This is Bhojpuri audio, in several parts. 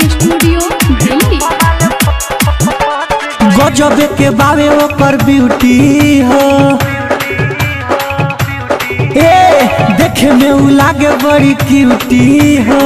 रिकॉर्डिंग स्टूडियो दिल्ली गजबे के बावे ओकर ब्यूटी हो ए देखे में उ लागे बड़ी क्यूटी हो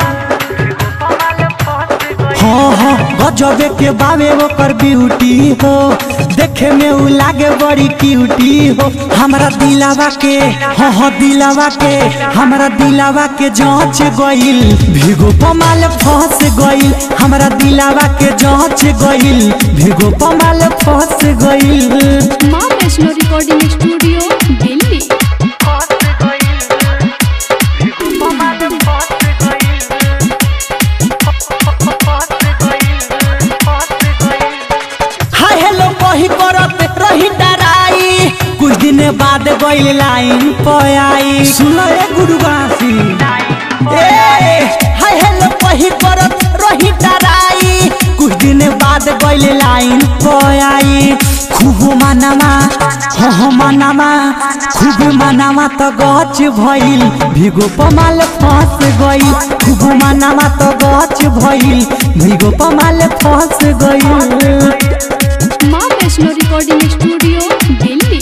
हाँ हाँ गजबे के बावे ओकर ब्यूटी हो देखे में उ लागे बड़ी क्यूटी हो हमरा दिलावा के हाँ हाँ दिलावा के हमरा दिलावा के जांच गइल भिगो पमाल फंस गइल हमरा दिलावा के जांच गइल भिगो पमाल फंस गइल माँ Vaishno recording studio Delhi hi hello कही करत रही डराई कुछ दिन बाद गइल लाइन पे आई सुन ए गुरुवासी ए हाय हेलो कही करत रही डराई कुछ दिन बाद गइल लाइन पे आई खूब मनामा हो हो मनामा खूब मनामा तो गच भइल भिगो पमाल फंस गइल खूब मनामा तो गच भइल भिगो पमाल फंस गइल माँ वैष्णो रिकॉर्डिंग स्टूडियो दिल्ली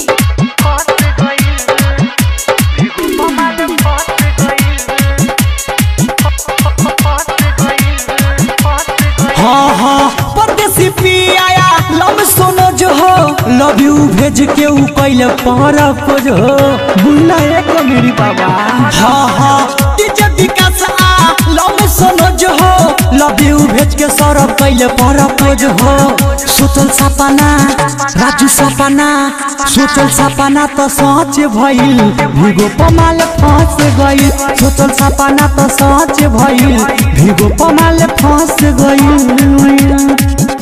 हाँ हाँ परदेसी पियाया लव सोनो जो हो लव यू भेज के ऊ कैले पर जो हो बुला एक मेरी बाबा हाँ हाँ डीजे विकास आ लव सोनो जो हो लव यू भेज के सौरभ कैले पर जो हो सोचल सपना राजू सपना सोचल सपना तो सच भइल भिगो पमाल फंस गइल सोचल सपना तो सच भइल भिगो पमाल फंस गइल